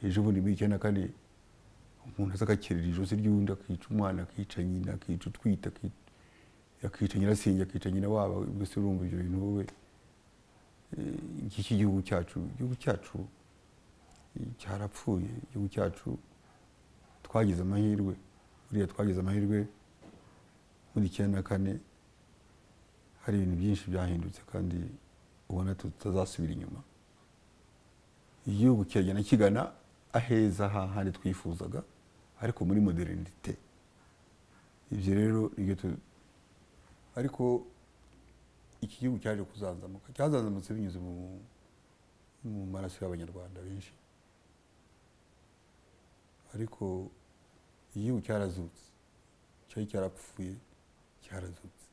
ejo bundi muri icyenda kane umuntu aza agakerera ijosi ry'undi akica umwana akica nyina akica utwite akica akica nyirasenge akica nyina wabo mbese urumva ibyo bintu wowe eh, iki cy'igihugu cyacu igihugu cyacu eh, cyarapfuye igihugu cyacu twagize amahirwe buriya twagize amahirwe muri icyenda na kane hari ibintu byinshi byahindutse kandi ubona tutazasubira inyuma igihugu kiragenda kigana aheza hahandi twifuzaga ariko muri modernite ibyo rero nibyo tu- ariko iki gihugu cyaje kuzanzamuka cyazanzamutse binyuze mu mu maraso y'abanyarwanda benshi ariko igihugu cyarazutse cyari cyarapfuye cyarazutse